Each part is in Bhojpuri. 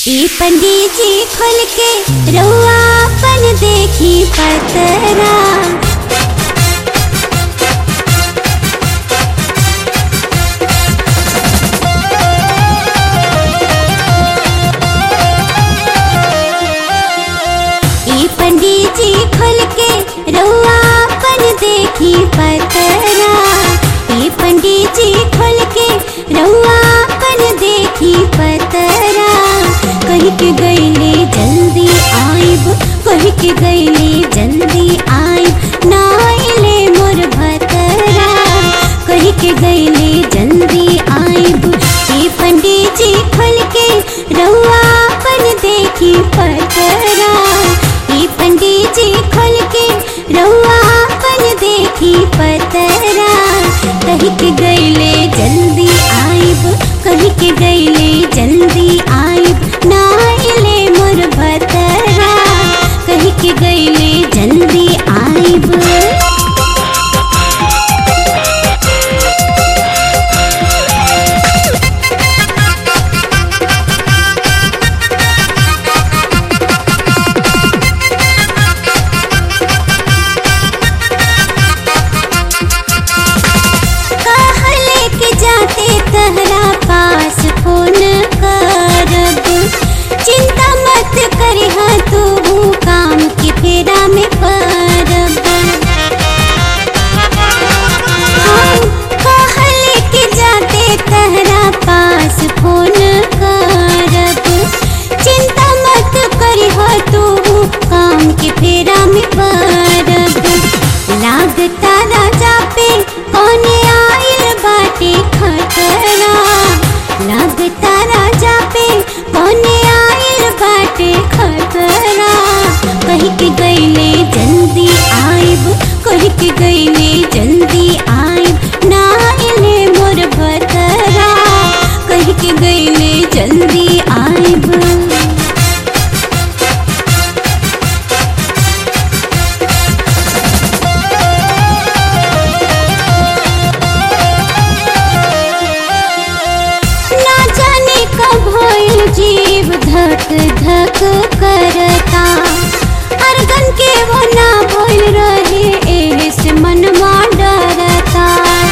ई पंडित जी खोल के रउआ अपन देखी पतरा ई पंडित जी खोल के रउआ अपन देखी पतरा ई पंडित जी खोल के रउआ अपन देखी पतरा कह के गईले जल्दी आइब कह के गईले जल्दी आइब ना आइले मोर भतरा कह के गईले जल्दी आइब ई पंडित जी खोल के रउआ अपन देखी पतरा ई पंडित जी खोल के रउआ अपन देखी पतरा कह के गईले जल्दी आइब कह के गईले जल्दी आइब ना आइले मोर भतरा कह के गईले जल्दी आइब कहाँ लेके जाते तहरा पास फोन करब चिंता मत करिह तू काम के फेरा में पड़ब हम कहाँ लेके जाते तहरा पास फोन करब चिंता मत करिह तू काम के फेरा में पड़ब लागता राजा पे कौने आइल बाटे खतरा लागता राजा पे कौने आइल बाटे खतरा कह के गईले जल्दी आइब कह के गईले जल्दी आइब ना आइले मोर भतरा कह के गईले जल्दी आइब ना जाने कब होइल जीव धक धक करता अरगन के वो ना भइल रहे एहे से मनवा डरता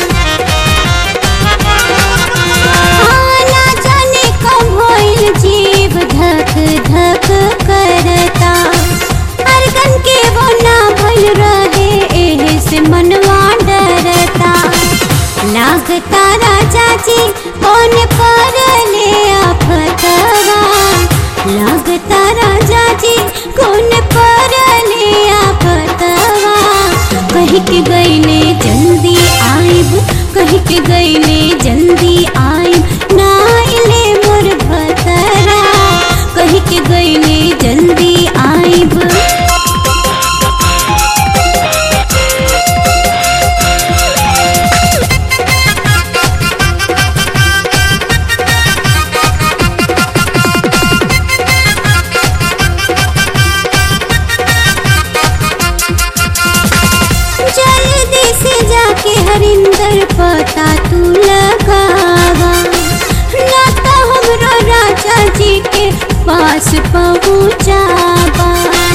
हाँ, ना जाने कब होइल जीव धक धक करता अरगन के वो ना भइल रहे एहे से मनवा डरता लागता राजा जी कौन पर ले आफतवा लागता राजा जी कौन पर ले आफतवा कह के गईले जल्दी आइब कह के गईले जल्दी आइब ना आइले मोर भतरा कह के गईले जल्दी आइब जल्दी से जाके हरिंदर पता तू लगावा ना तो हमरो राजा जी के पास पहुँचावा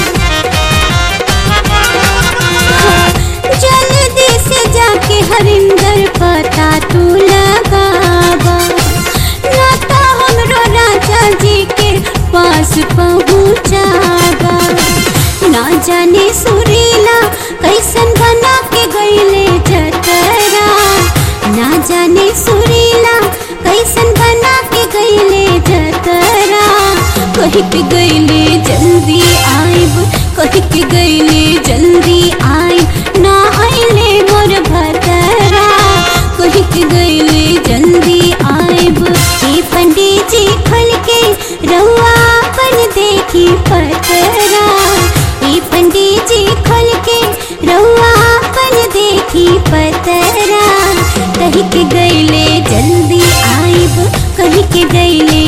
जल्दी से जाके हरिंदर पता तू लगावा ना तो हमरो राजा जी के पास पहुँचावा ना जाने सुरीला कैसन बना के गईले जतरा ना जाने सुरीला कैसन बना के गईले जतरा कह के गईले जल्दी आइब कह के गईले जल्दी आइब ना आइले मोर भतरा कह के गईले जल्दी आइब ए पंडित जी खोल के रउआ अपन देखी पतरा ई पंडित जी खोल के रउआ अपन देखी पतरा कह के गईले जल्दी आइब कह के गईले